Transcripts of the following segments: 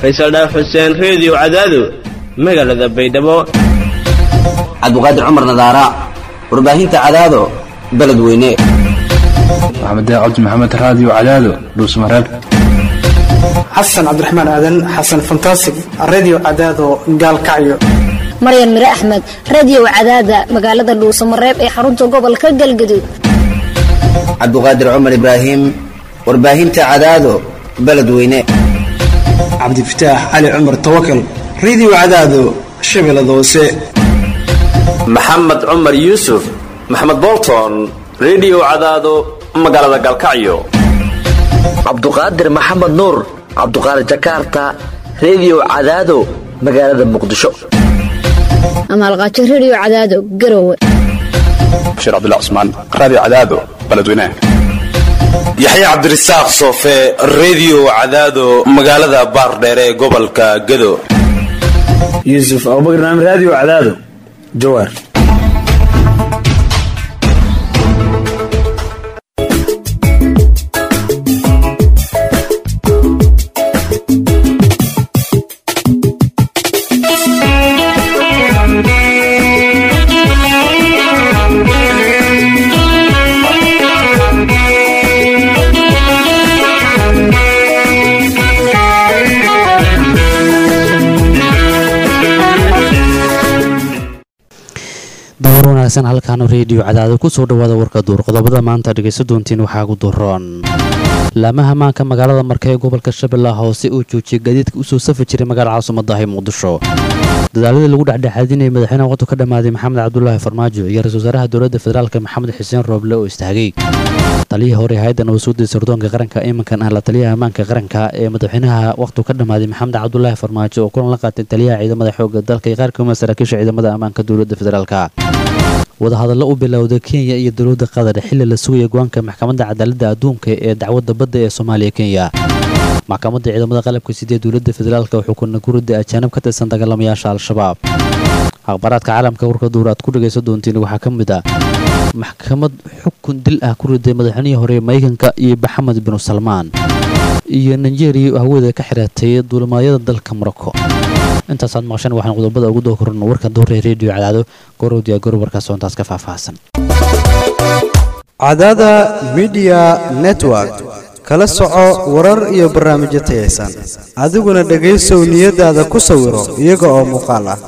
faysal dhaaf xuseen reediyo cadaado magaalada baydhabo cabdiqaadir cumar nadaara warbaahinta cadaado beledweyne maxamed cabdi maxamed raadiyo cadaado dhuusmareeb xasan cabdiraxmaan aadan xasan fantasig redio cadaado gaalkacyo maryan mire axmed radiyow cadaada magaalada dhuusamareeb ee xarunta gobolka galgaduud cabdiqaadir cumar ibraahim warbaahinta cadaado beledweyne cabdifataax cali cumar tawakal redio cadaado shabeellada hoose maxamed cumar yuusuf maxamed bolton redio cadaado magaalada galkacyo cabduqaadir maxamed nuur cabduqaadir jakarta redio cadaado magaalada muqdisho amaalqaajo rediyo cadaado garowe bashiir cabdullah cusmaan raadiyo cadaado beledweynaha yaxya cabdirasaaq soofe redio cadaado magaalada baardheere ee gobolka gado yuusuf abubakar naam raadiyo cadaado jawaar dowr wanaagsan halkaanu reediyo cadaado kusoo dhawaada warka duur qodobada maanta dhegayso doontiin waxaa gu duroon laamaha maanka magaalada marka ee gobolka shabeellaha hoose uu joojiyay gaadiidka usoo safi jiray magaalada caasimadahi muqdisho dadaaladii lagu dhexdhexaadinayay madaxweynaha waqtu ka dhammaaday maxamed cabdulaahi farmaajo iyo ra-isul wasaaraha dowladda federaalk maxamed xuseen rooble oo istaagay taliyihii hore hay-addan wasuudii sirdoonka qaranka iminkan ah la taliyaha ammaanka qaranka ee madaxweynaha waqtu ka dhammaaday maxamed cabdulaahi farmaajo oo kulan la qaatay taliyaha ciidamada xoogga dalka iyo qaar kamida saraakiisha ciidamada ammaanka dowladda federaalk wadahadallo u bilowday kenya iyo dowladda qatar xilli la sugaya go-aanka maxkamadda cadaaladda adduunka ee dacwadda badda ee soomaaliya kenya maxkamadda ciidamada qalabka sidee dowladda federaalk oo xukuna gurida ajaanib ka tirsan dagaalamayaasha al-shabaab akhbaaraadka caalamka warka duur aad ku dhagaysan doontiin waxaa ka mid ah maxkamad xukun dil ah ku riday madaxweynihii hore maraykanka iyo maxamed binu salmaan iyo nigeria oo hawada ka xiratay duulimaadyada dalka morocco intaasaad maqasheen waxaan qodobada ugu doo korno warka duure reediyo cadaado gorowdiya gorob warkaas oo intaas ka faahfaahsan cadaada midiya network kala soco warar iyo barnaamijyo tayaysan adiguna dhegaysow niyadaada ku sawiro iyaga oo muuqaal ah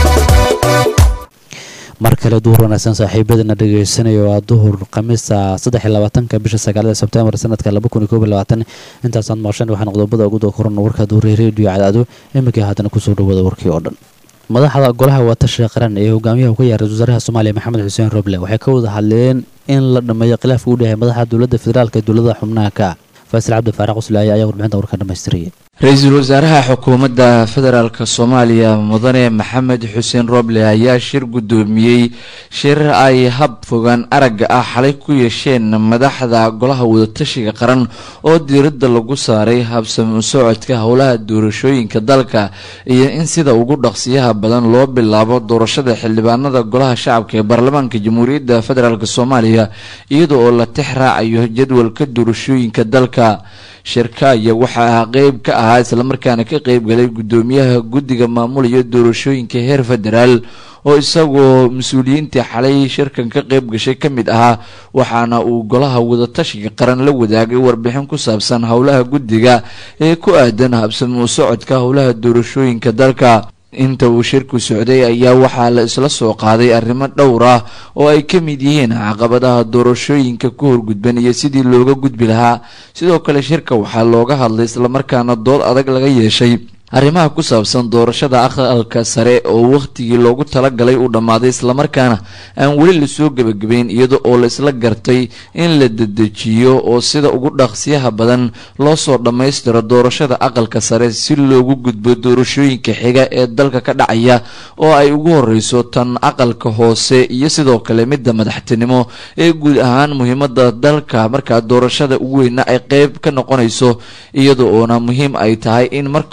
mar kale duhur wanaagsan saaxiibadana dhegaysanaya waa duhur khamiista saddexiyolabaatanka bisha sagaalada sebtembar sanadka laba kun iyo koob iyo labaatan intaasaad maqasheen waxaan qodobada ugu doo korno warka duhure reediyo cadaado iminkii haddana kusoo dhawada warkii oo dhan madaxda golaha waatashiga qaran ee hogaamiyaha ka yahay ra-isul wasaaraha soomaaliya maxamed xuseen roble waxay ka wada hadleen in la dhameeyo khilaafka u dhexeey madaxa dowladda federaalk ee dowladaha xubnaha ka faasil cabdi faaraaq uslaaye ayaa warbixinta warka dhamaystiraya ra-iisul wasaaraha xukuumadda federaalk soomaaliya mudane maxamed xuseen roble ayaa shir guddoomiyey shir ay hab fogaan aragga ah xalay ku yeesheen madaxda golaha wadatashiga qaran oo diiradda lagu saaray habsami u socodka howlaha doorashooyinka dalka iyo in sida ugu dhaqsiyaha badan loo bilaabo doorashada xildhibaanada golaha shacabka ee baarlamaanka jamhuuriyadda federaalk soomaaliya iyada oo la tix raacayo jadwalka doorashooyinka dalka shirka aya waxaa qeyb ka ahaa islamarkaana ka qeybgalay guddoomiyaha guddiga maamulaya doorashooyinka heer federaal oo isagoo mas-uuliyiintii xalay shirkan ka qeyb gashay ka mid ahaa waxaana uu golaha wadatashiga qaran la wadaagay warbixin ku saabsan howlaha guddiga ee ku aadan habsami u socodka howlaha doorashooyinka dalka inta uu shirku socday ayaa waxaa la isla soo qaaday arrimo dhowr ah oo ay ka mid yihiin caqabadaha doorashooyinka ku horgudban iyo sidii looga gudbi lahaa sidoo kale shirka waxaa looga hadlay islamarkaana dood adag laga yeeshay arrimaha ku saabsan doorashada aqalka sare oo wakhtigii loogu talagalay uu dhammaaday islamarkaana aan weli lasoo gebagabeyn iyada oo la isla gartay in la dedejiyo oo sida ugu dhaqsiyaha badan loo soo dhammaystiro doorashada aqalka sare si loogu gudbo doorashooyinka xiga ee dalka ka dhacaya oo ay ugu horeyso tan aqalka hoose iyo sidoo kale midda madaxtinimo ee guud ahaan muhiimada dalka markaa doorashada ugu weyna ay qeyb ka noqonayso iyada oona muhiim ay tahay in marka hore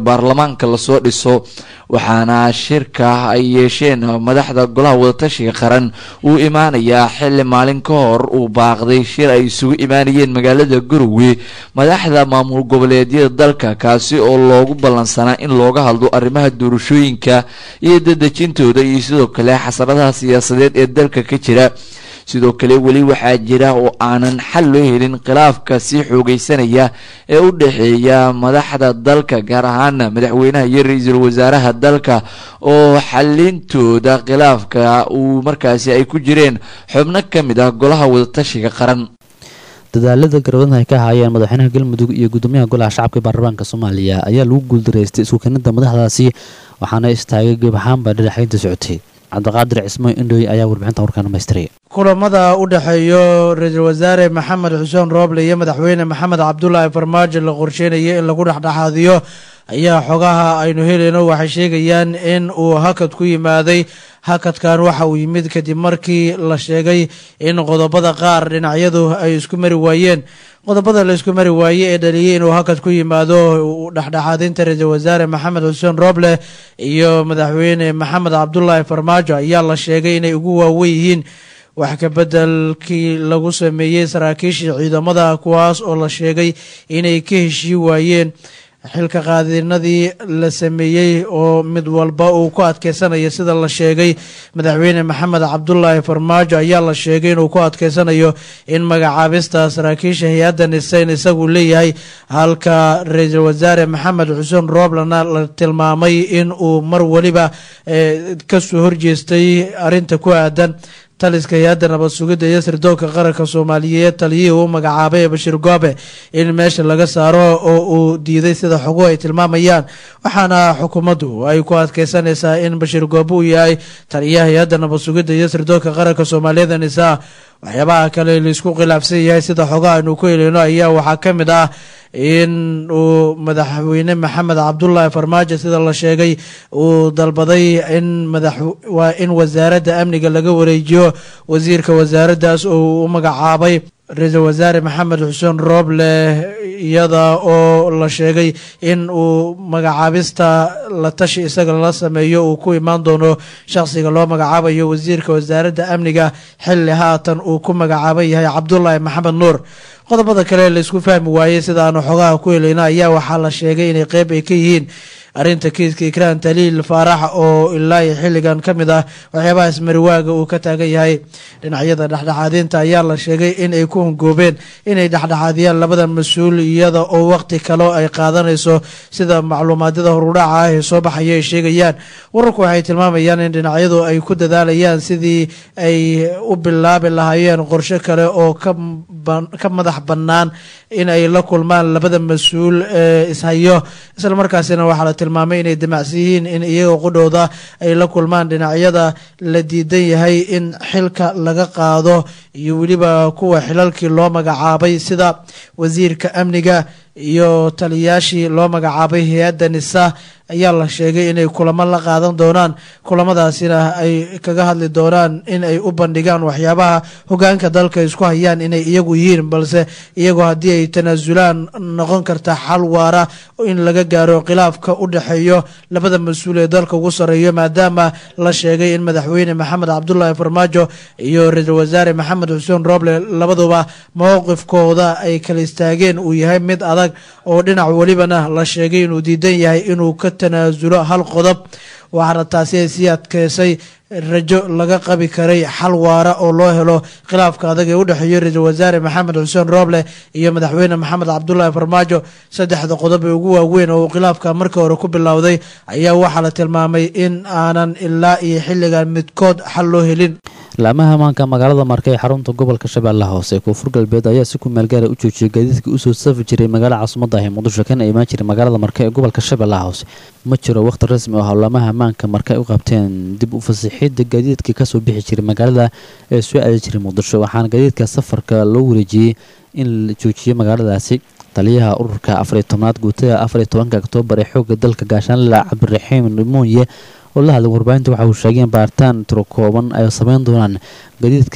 baarlamaanka lasoo dhiso waxaana shirka ay yeesheen madaxda golaha wadatashiga qaran uu imaanayaa xili maalin ka hor uu baaqday shir ay isugu imaanayeen magaalada garowe madaxda maamul goboleedyada dalka kaasi oo loogu ballansanaa in looga hadlo arrimaha doorashooyinka iyo dadejintooda iyo sidoo kale xasaradaha siyaasadeed ee dalka ka jira sidoo kale weli waxaa jira oo aanan xal loo helin khilaafka sii xoogeysanaya ee u dhexeeya madaxda dalka gaar ahaana madaxweynaha iyo ra-iisul wasaaraha dalka oo xalintooda khilaafka uu markaasi ay ku jireen xubno ka mid ah golaha wadatashiga qaran dadaalada garwadana ay ka haayeen madaxweynaha galmudug iyo gudoomiyaha golaha shacabka ee baarlamaanka soomaaliya ayaa lagu guuldareystay isku keenida madaxdaasi waxaana istaagay geeb ahaanba dhinaxaynta socotay cabdiqaadir cismo indhoy ayaa warbixinta warkaan dhamaystiray kulamada u dhexeeyo ra-iisul wasaare maxamed xuseen rooble iyo madaxweyne maxamed cabdulaahi farmaajo la qorsheynaya in lagu dhexdhexaadiyo ayaa xogaha aynu helayno waxay sheegayaan in uu hakad ku yimaaday hakadkan waxa uu yimid kadib markii la sheegay in qodobada qaar dhinacyadu ay isku mari waayeen qodobada la isku mari waaye ee dhaliyay inuu hakad ku yimaado dhexdhexaadinta ra-iisul wasaare maxamed xuseen rooble iyo madaxweyne maxamed cabdulaahi farmaajo ayaa la sheegay inay ugu waawen yihiin wax ka bedelkii lagu sameeyey saraakiishii ciidamada kuwaas oo la sheegay inay ka heshii waayeen xilka qaadinadii la sameeyey oo mid walba uu ku adkeysanayo sida la sheegay madaxweyne maxamed cabdulaahi farmaajo ayaa la sheegay inuu ku adkeysanayo in magacaabista saraakiisha hay-adda niseyn isagu leeyahay halka ra-iisul wasaare maxamed xuseen rooblena la tilmaamay in uu mar weliba kasoo horjeestay arinta ku aadan taliska hay-adda nabad sugidda iyo sirdoonka qaranka soomaaliyeed taliyihii uu magacaabay ee bashiir goobe in meesha laga saaro oo uu diiday sida xoguhu ay tilmaamayaan waxaana xukuumaddu ay ku adkeysanaysaa in bashiir goobe uu yahay taliyaha hay-adda nabad sugidda iyo sirdoonka qaranka soomaaliyeed nisaa waxyaabaha kale laisku khilaafsan yahay sida xogaha aynu ku heleyno ayaa waxaa ka mid ah in uu madaxweyne maxamed cabdulaahi farmaajo sida la sheegay uu dalbaday in madax waa in wasaaradda amniga laga wareejiyo wasiirka wasaaraddaas oo u magacaabay ra-iisul wasaare maxamed xuseen rooble iyada oo la sheegay in uu magacaabista la tashi isaga lala sameeyo uu ku imaan doono shaqsiga loo magacaabayo wasiirka wasaaradda amniga xilli haatan uu ku magacaaban yahay cabdulaahi maxamed nuur qodobada kale laisku fahmi waayey sida aanu xogaha ku helayno ayaa waxaa la sheegay inay qeyb ay ka yihiin arrinta kiiska ikraan taliil faarax oo ilaa iyo xilligan ka mid ah waxyaabaha ismariwaaga uu ka taagan yahay dhinacyada dhexdhexaadinta ayaa la sheegay in ay ku hungoobeen inay dhexdhexaadiyaan labada mas-uul iyada oo waqti kale ay qaadanayso sida macluumaadyada horudhaca ah ee soo baxaya ay sheegayaan wararku waxay tilmaamayaan in dhinacyadu ay ku dadaalayaan sidii ay u bilaabi lahaayeen qorshe kale oo ka madax bannaan in ay la kulmaan labada mas-uul ee ishayo islamarkaasina waxaa la tilmaamay inay damacsan yihiin in iyaga qudhooda ay la kulmaan dhinacyada la diidan yahay in xilka laga qaado iyo weliba kuwa xilalkii loo magacaabay sida wasiirka amniga iyo taliyaashii loo magacaabay hay-adda nisa ayaa la sheegay inay kulamo la qaadan doonaan kulamadaasina ay kaga hadli doonaan in ay u bandhigaan waxyaabaha hogaanka dalka isku hayaan inay iyagu yihiin balse iyagoo haddii ay tanaasulaan noqon karta xal waara in laga gaaro khilaafka u dhexeeyo labada mas-uul ee dalka ugu sarreeyo maadaama la sheegay in madaxweyne maxamed cabdulaahi farmaajo iyo ra-iisul wasaare maxamed xuseen rooble labaduba mowqifkooda ay kala istaageen uu yahay mid adag oo dhinac welibana la sheegay inuu diidan yahay inuu ka tanaasulo hal qodob waxaana taasi ay sii adkeysay rajo laga qabi karay xal waara oo loo helo khilaafka adag ee u dhexeeyo ra-iisul wasaare maxamed xuseen rooble iyo madaxweyne maxamed cabdulaahi farmaajo saddexda qodob ee ugu waaweyn oo uu khilaafka markii hore ku bilowday ayaa waxaa la tilmaamay in aanan ilaa iyo xilligan midkood xal loo helin laamaha amaanka magaalada marka ee xarunta gobolka shabeellaha hoose ee koonfur galbeed ayaa si ku meelgaara u joojiyay gaadiidkii usoo safi jiray magaalada caasimada ah ee muqdisho kana imaan jiray magaalada marka ee gobolka shabeellaha hoose ma jiro wakhti rasmi oo laamaha amaanka marka ay u qabteen dib u fasixidda gaadiidkii kasoo bixi jiray magaalada ee soo aadi jiray muqdisho waxaana gaadiidka safarka loo wareejiyey in la joojiyay magaaladaasi taliyaha ururka afariyo tobnaad guutada afariyo tobanka oktoobar ee xoogga dalka gaashaanle cabdiraxiim dhimoonye oo la hadlay warbaahinta waxa uu sheegay in baaritaan tiro kooban ay sameyn doonaan gadiidka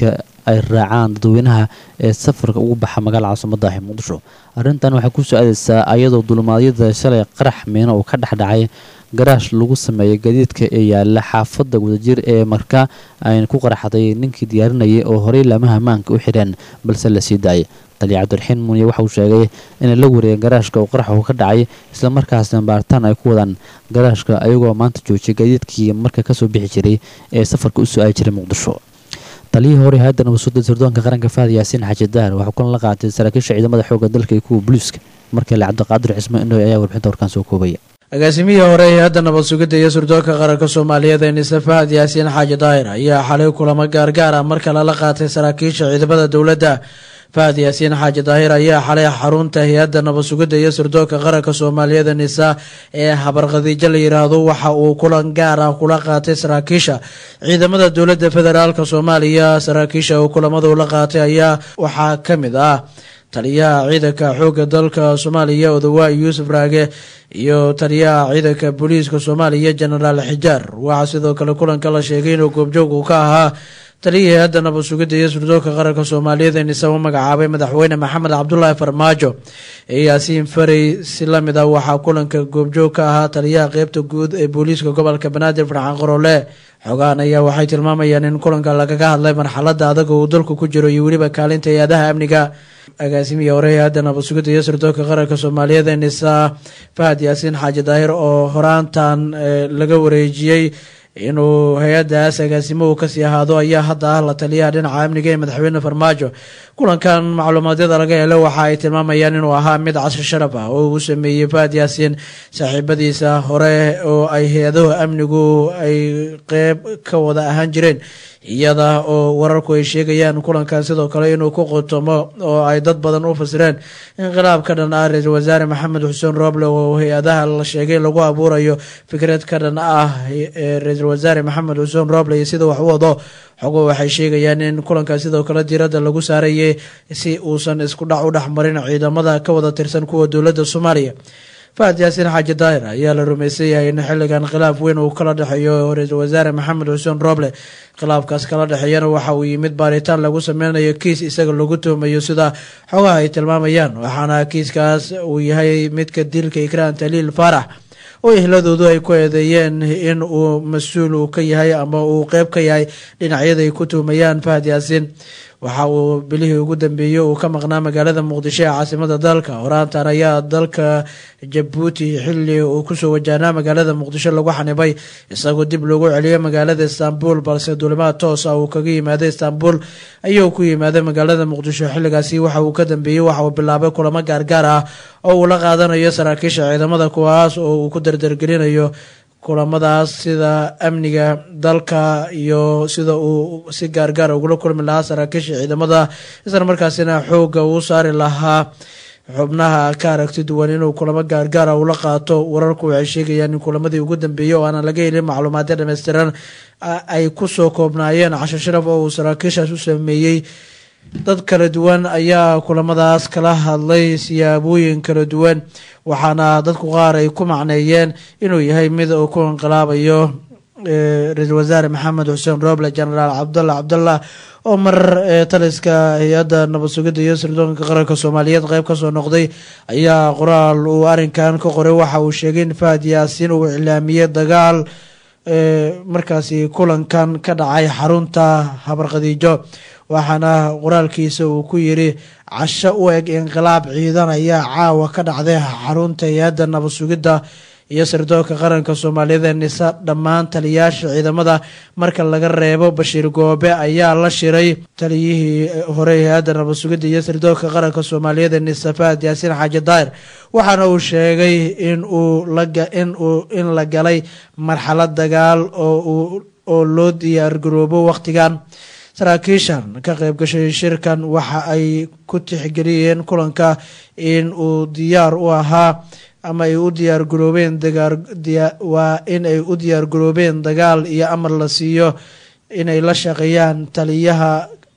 ay raacaan dadweynaha ee safarka ugu baxa magaala caasimada ah ee muqdisho arrintan waxay kusoo aadeysaa ayadoo dulmaadyada shalay qarax miino uu ka dhexdhacay garaash lagu sameeyay gadiidka ee yaala xaafadda wadajir ee marka ayna ku qaraxday ninkii diyaarinayay oo horey laamaha maanka u xidheen balse la sii daayay taliya cabdiraxiin muuniye waxa uu sheegay inay la wareegeen garaashka uu qaraxu ka dhacay islamarkaasna baaritaan ay ku wadaan garaashka ayagoo maanta joojiyay gadiidkii marka kasoo bixi jiray ee safarka u soo-aali jiray muqdisho taliyihii hore hay-adda nabadsuuda sirdoonka qaranka faad yaasiin xaaji daar waxaa kulan la qaatay saraakiisha ciidamada xoogga dalka iyo kuwa booliiska markale cabdiqaadir cismo indhoy ayaa warbixinta warkaan soo koobaya agaasimihii hore ee hadda nabad sugidda iyo sirdoonka qaranka soomaaliyeed ee nise fahad yaasiin xaaji daahir ayaa xalay kulamo gaargaar ah mar kale la qaatay saraakiisha ciidamada dowladda fahad yaasiin xaaji daahir ayaa xalay xarunta hay-adda nabad sugidda iyo sirdoonka qaranka soomaaliyeed ee nisa ee habarkhadiijo la yiraahdo waxa uu kulan gaar ah kula qaatay saraakiisha ciidamada dowladda federaalk soomaaliya saraakiisha uu kulamadu la qaatay ayaa waxaa ka mid ah taliyaha ciidanka xoogga dalka soomaaliya odawaay yuusuf raage iyo taliyaha ciidanka booliiska soomaaliya jenaraal xijaar waxaa sidoo kale kulanka la sheegay inuu goobjoog uu ka ahaa taliyihii hay-adda nabad sugidda iyo sirdoonka qaranka soomaaliyeed ee nisa u magacaabay madaxweyne maxamed cabdulaahi farmaajo ee yaasiin farey si lamid ah waxaa kulanka goobjoog ka ahaa taliyaha qeybta guud ee booliiska gobolka banaadir farxaan qorole xogaan ayaa waxay tilmaamayaan in kulanka lagaga hadlay marxalada adag uu dalku ku jiro iyo weliba kaalinta hay-adaha amniga agaasimihii hore hay-adda nabad sugidda iyo sirdoonka qaranka soomaaliyeed ee nisa fahad yaasiin xaaji daahir oo horaantan laga wareejiyey inuu hay-addaas agaasimuhu kasii ahaado ayaa hadda ah la taliyaha dhinaca amniga ee madaxweyne farmaajo kulankan macluumaadyada laga helo waxa ay tilmaamayaan inuu ahaa mid casri sharaf ah oo uu sameeyey fahad yaasiin saaxiibadiisa hore oo ay hay-adahu amnigu ay qeyb ka wada ahaan jireen iyada oo wararku ay sheegayaan kulankan sidoo kale inuu ku qotomo oo ay dad badan u fasireen inqilaab ka dhan ah ra-iisul wasaare maxamed xuseen rooble oo hay-adaha la sheegay lagu abuurayo fikrad ka dhan ah ra-iisul wasaare maxamed xuseen rooble iyo sida wax u wado xogo waxay sheegayaan in kulankan sidoo kale diiradda lagu saarayay si uusan isku dhac u dhexmarin ciidamada ka wada tirsan kuwa dowladda soomaaliya fahad yaasiin xaaji daahir ayaa la rumaysan yahay in xilligan khilaaf weyn uu kala dhexeeyo ra-iisul wasaare maxamed xuseen rooble khilaafkaas kala dhexeeyana waxa uu yimid baaritaan lagu sameynayo kiis isaga lagu tuhmayo sida xogaha ay tilmaamayaan waxaana kiiskaas uu yahay midka dilka ikraan taliil faarax oo ehladoodu ay ku eedeeyeen in uu mas-uul uu ka yahay ama uu qeyb ka yahay dhinacyada ay ku tuhmayaan fahad yaasiin waxa uu bilihii ugu dambeeyey uu ka maqnaa magaalada muqdisho ee caasimada dalka horaantan ayaa dalka jabuuti xili uu kusoo wajahnaa magaalada muqdisho lagu xanibay isagoo dib loogu celiyay magaalada istanbul balse duulimaad toos ah uu kaga yimaaday istanbul ayuu ku yimaaday magaalada muqdisho xilligaasi waxa uu ka dambeeyey waxa uu bilaabay kulamo gaargaar ah oo uu la qaadanayo saraakiisha ciidamada kuwaas oo uu ku dardargelinayo kulamadaas sida amniga dalka iyo sida uu si gaargaar ugula kulmi lahaa saraakiisha ciidamada isla markaasina xooga uu saari lahaa xubnaha ka aragti duwan inuu kulamo gaargaara ula qaato wararku waxay sheegayaan in kulamadii ugu dambeeyey oo aanan laga helin macluumaadyo dhammaystiran ay kusoo koobnaayeen casho sharaf oo uu saraakiishaas u sameeyey dad kala duwan ayaa kulamadaas kala hadlay siyaabooyin kala duwan waxaana dadku qaar ay ku macneeyeen inuu yahay mid uu ku inqilaabayo ra-iisul wasaare maxamed xuseen rooble genaraal cabdalla cabdallah oo mar taliska hay-adda nabad sugidda iyo sirdoonka qaranka soomaaliyeed qeyb kasoo noqday ayaa qoraal uu arrinkan ka qoray waxa uu sheegay in fahad yaasiin uu iclaamiyey dagaal markaasi kulankan ka dhacay xarunta habarkhadiijo waxaana qoraalkiisa uu ku yiri casho u eg inqilaab ciidan ayaa caawa ka dhacday xarunta hay-adda nabad sugidda iyo sirdoonka qaranka soomaaliyeed ee nisa dhammaan taliyaasha ciidamada marka laga reebo bashiir goobe ayaa la shiray taliyihii hore hay-adda nabad sugidda iyo sirdoonka qaranka soomaaliyeed ee nisa fahad yaasiin xaaji daahir waxaana uu sheegay in uu lain in la galay marxalad dagaal oo loo diyaargaroobo wakhtigan saraakiishan ka qayb gashay shirkan waxa ay ku tixgeliyeen kulanka in uu diyaar u ahaa ama ay u diyaargaroobeen waa in ay u diyaargaroobeen dagaal iyo amar la siiyo inay la shaqeeyaan taliyaha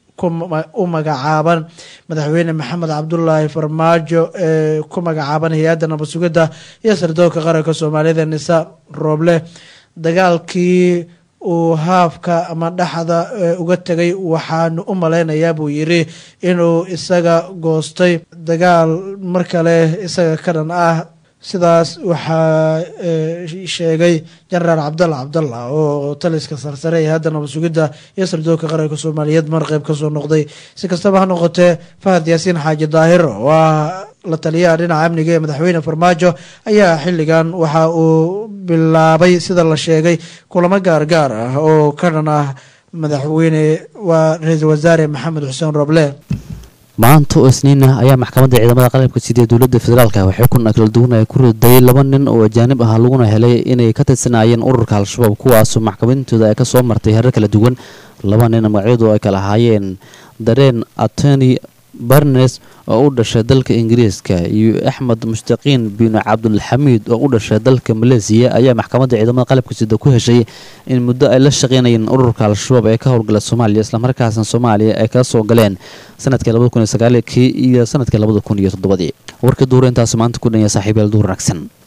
u magacaaban madaxweyne maxamed cabdulaahi farmaajo ee ku magacaaban hay-adda nabad sugidda iyo sirdoonka qaranka soomaaliyeed ee nisa rooble dagaalkii uu haafka ama dhaxda uga tegay waxaanu u malaynayaa buu yidhi inuu isaga goostay dagaal mar kale isaga ka dhan ah sidaas waxaa sheegay jenaraal cabdalla cabdalla oo taliska sarsare ee hadda nabad sugidda iyo sirdoonka qaranka soomaaliyeed mar qeyb kasoo noqday si kastaba ha noqotee fahad yaasiin xaaji daahir oo ah la taliyaha dhinaca amniga ee madaxweyne farmaajo ayaa xilligan waxa uu bilaabay sida la sheegay kulamo gaargaar ah oo ka dhan ah madaxweyne waa ra-iisul wasaare maxamed xuseen roble maanta oo isniina ayaa maxkamadda ciidamada qalabka sida ee dowladda federaalka waxay kuna kala duwan ay ku riday laba nin oo ajaanib ah laguna helay inay ka tirsanaayeen ururka al-shabaab kuwaasoo maxkamadintooda ay kasoo martay herar kala duwan laba nin magacyadu ay kala ahaayeen dareen atoni barnes oo u dhashay dalka ingiriiska iyo axmed mushtaqiin bin cabdulxamiid oo u dhashay dalka maleesiya ayaa maxkamadda ciidamada qalabka sida ku heshay in muddo ay la shaqeynayeen ururka al-shabaab ee ka howlgala soomaaliya islamarkaasna soomaaliya ay kala soo galeen sanadkii labada kun iyo sagaalkii iyo sanadkii labada kun iyo toddobadii warkii duur intaas maanta ku dhanya saaxiibayaal duur wanaagsan